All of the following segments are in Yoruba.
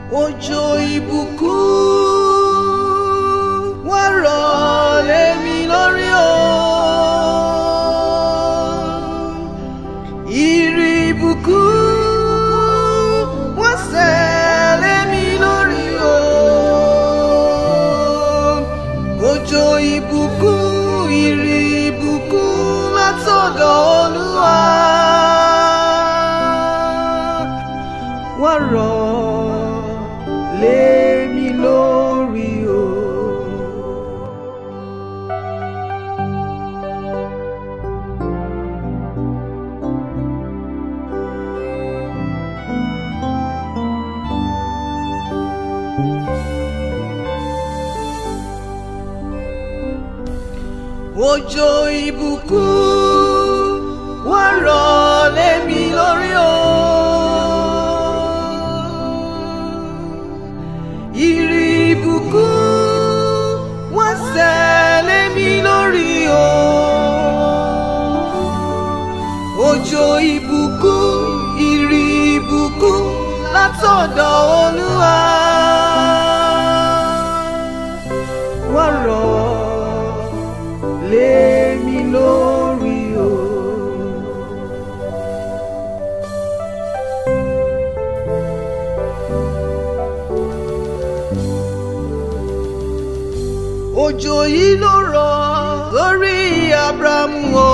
òjò ìbùkún wá rọ̀ lé mi lórí o. Ìrì ìbùkún wá sẹ̀ lé mi lórí o. Òjò ìbùkún ìrì ìbùkún látọ̀dọ̀ Olúwa. Wá rọ̀ lé mi lórí o. Òjò ìbùkún wá rọ̀ lé mi lórí o. Ìrì ìbùkún wá sẹ̀ lé mi lórí o. Òjò ìbùkún ìrì ìbùkún látọ̀dọ̀ Olúwa. Wá rọ̀ lé mi lórí o. Òjò yìí ló rọ̀ lórí Abrahamu o.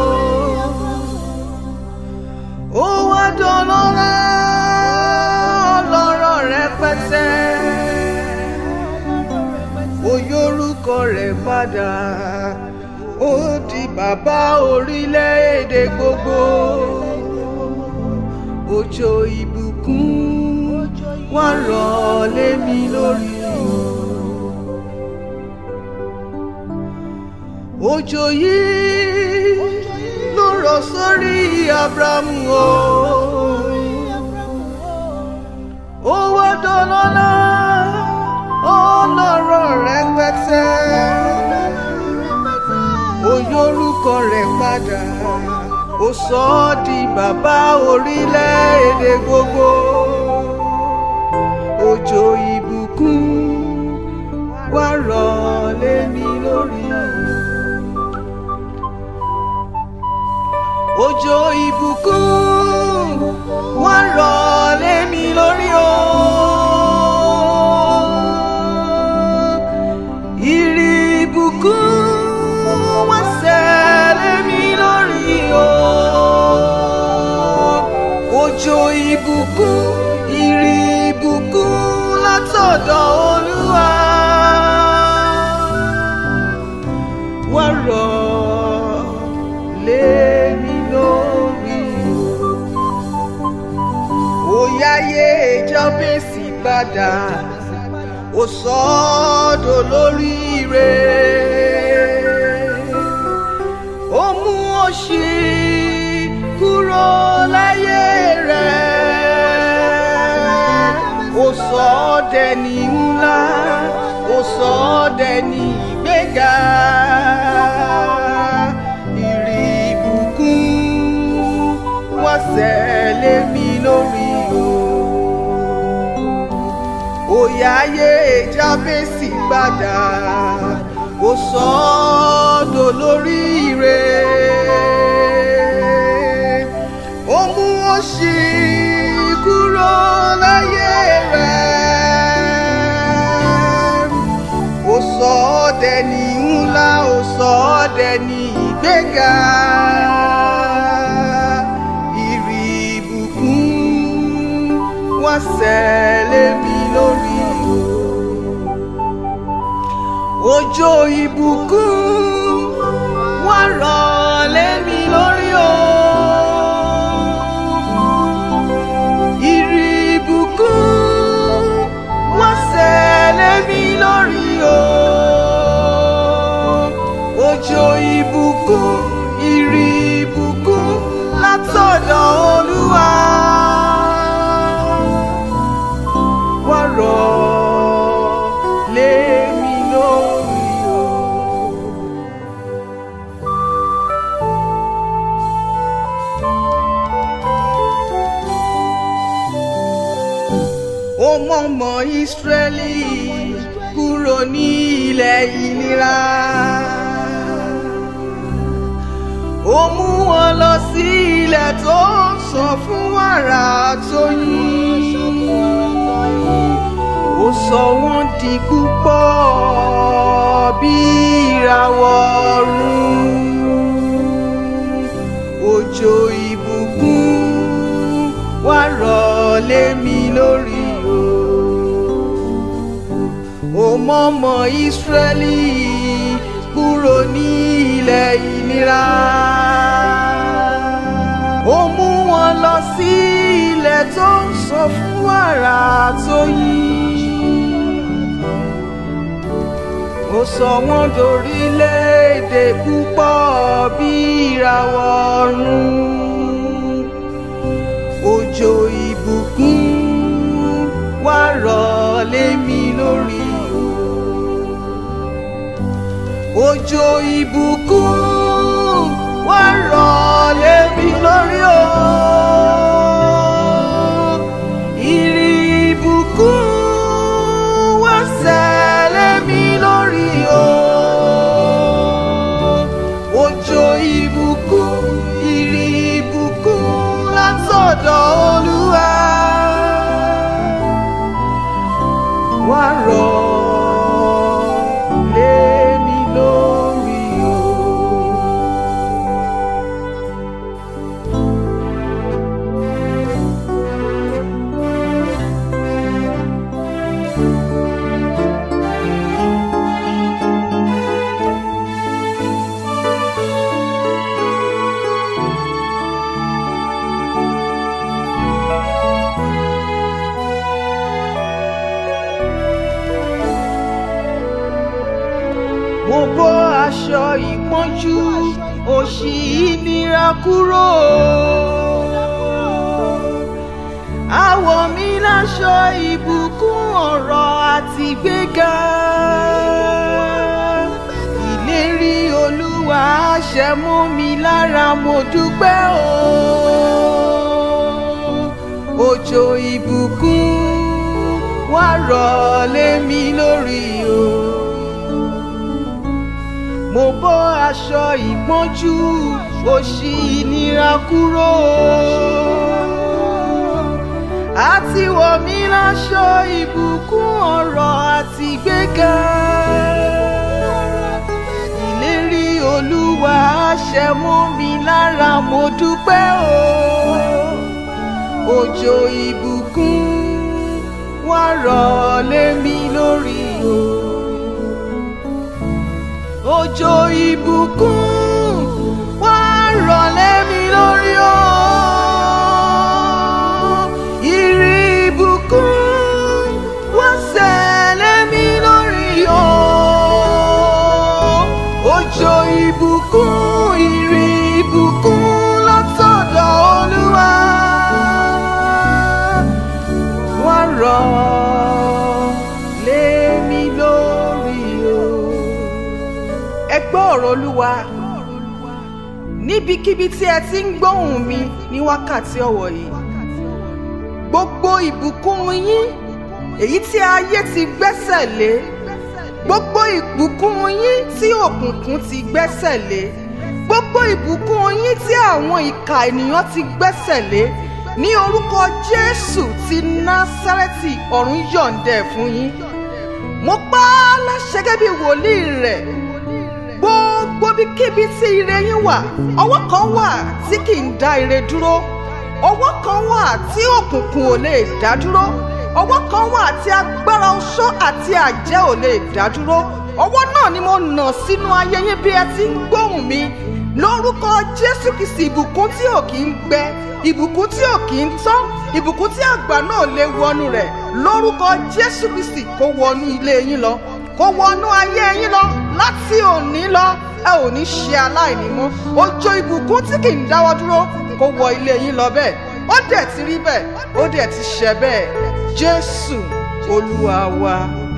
Ó wá dọlọ́lá ọlọ́rọ̀ rẹpẹtẹ. Ó yórúkọ rẹ̀ padà. Ó di bàbá orílẹ̀-èdè gbogbo. Òjò ìbùkún wá rọ̀ lé mi lórí o. Òjò yìí ló rọ̀ sórí Abrahamu o. Ó wá dọlọ́lá ọlọ́rọ̀ rẹpẹtẹ. Ó yórúkọ rẹ̀ padà. Ó sọ ọ́ di bàbá orílẹ̀-èdè gbogbo. Òjò ìbùkún wá rọ̀ lé mi lórí o. Òjò ìbùkún wá rọ̀ lé mi lórí o. Ìrì ìbùkún wá sẹ̀ lé mi lórí o. Òjò ìbùkún ìrì ìbùkún látọ̀dọ̀ Olúwa. Wá rọ̀ lé mi lórí o. Ó yáyé Jábésì padà, ó sọ ọ́ dolóríire. Ó mú òṣì kúrò láyé rẹ̀. Ó sọ ọ́ dẹni ńlá, ó sọ ọ́ dẹni ìgbéga. Ìrì ìbùkún wá sẹ̀ lé mi lórí o. Òyà ayé Jábésì padà, ó sọ ọ́ dolóríire. Ó mú òṣì kúrò láyé rẹ̀. Ó sọ ọ́ dẹni ńlá, ó sọ ọ́ dẹni ìgbéga. Ìrì ìbùkún wá sẹ̀ lé mi lórí o. Òjò ìbùkún wá rọ̀ lé mi lórí o. Ìrì ìbùkún wá sẹ̀ lé mi lórí o. Òjò ìbùkún ìrì ìbùkún látọ̀dọ̀ Olúwa. Wá rọ̀ lé mi lórí o. ó mọ̀mọ́ ìsírẹ́lì kúrò ní ilẹ̀ ìnira ó mú wọn lọ sí ilẹ̀ tó ń sàn fún wàrà tó yín ó sọ wọ́n di púpọ̀ bí ìràwọ̀ ọ̀run òjò ìbùkún wá rọ̀ lé mi lórí o ó mọ̀mọ́ ìsírẹ́lì kúrò ní ilẹ̀ ìnira ó mú wọn lọ sí ilẹ̀ tó ń sọ fún wàrà tó yín ó sọ wọ́n dorílẹ̀-èdè púpọ̀ bí ìràwọ̀ ọ̀run òjò ìbùkún wá rọ̀ lé mi lórí o òjò ìbùkún wá rọ̀ lé mi lórí o ìrì ìbùkún wá sẹ̀ lé mi lórí o òjò ìbùkún ìrì ìbùkún látọ̀dọ̀ olúwa wá rọ̀ lé mi lórí o. mo bọ́ aṣọ ìpọ́njú òṣì ìnira kúrò. àwọ̀ mi láṣọ ìbùkún ọ̀rọ̀ àti gbéga. ìlérí olúwa ṣẹ mọ́ mi lára mo dúpẹ́ o. òjò ìbùkún wá rọ̀ lé mi lórí o mo bọ́ aṣọ ìpọ́njú òṣì ìnira kúrò àti wọ̀ mí láṣọ ìbùkún ọ̀rọ̀ àti gbéga ìlérí olúwa ṣẹ mọ́ mi lára mo dúpẹ́ o òjò ìbùkún wá rọ̀ lé mi lórí o òjò ìbùkún wá rọ̀ lé mi lórí o. Ìrì ìbùkún wá sẹ̀ lé mi lórí o. Òjò ìbùkún ìrì ìbùkún látọ̀dọ̀ Olúwa wá rọ̀ lé mi lórí o ẹ gbọ́ ọ̀rọ̀ olúwa níbikíbi tí ẹ ti ń gbóhùn mi ní wákàtí ọ̀wọ̀ yìí gbogbo ìbùkún yín èyí tí ayé ti gbẹ́sẹ̀ lé gbogbo ìbùkún yín tí òkùnkùn ti gbẹ́sẹ̀ lé gbogbo ìbùkún yín tí àwọn ìkà ènìyàn ti gbẹ́sẹ̀ lé ní orúkọ jésù ti násárẹ́tì ọ̀run yọ̀ǹdẹ̀ fún yín mo pa á láṣẹ gẹ́gẹ́ bí wòlíì rẹ̀ gbogbo bíkíbi tí ire yín wà ọwọ́ kan wà tí kì í dá ire dúró ọwọ́ kan wà tí òkùnkùn ò lè dá dúró ọwọ́ kan wà tí agbára oṣó àti àjẹ́ ò lè dá dúró ọwọ́ náà ni mo nà sínú ayé yín bí ẹ ti ń gbóhùn mi lórúkọ jésù kìsì ìbùkún tí ò kì í gbẹ ìbùkún tí ò kì í tán ìbùkún tí àgbà náà lè wọnú rẹ̀ lórúkọ jésù kìsì kó wọnú ilé yín lọ kó wọnú ayé yín lọ láti òní lọ ẹ ò ní ṣe aláìní mọ́ òjò ìbùkún tí kì í dáwọ́ dúró kó wọ ilé yín lọ bẹ́ẹ̀ ó dẹ̀ ti rí bẹ́ẹ̀ ó dẹ̀ ti ṣẹ bẹ́ẹ̀ jésù olúwa wa.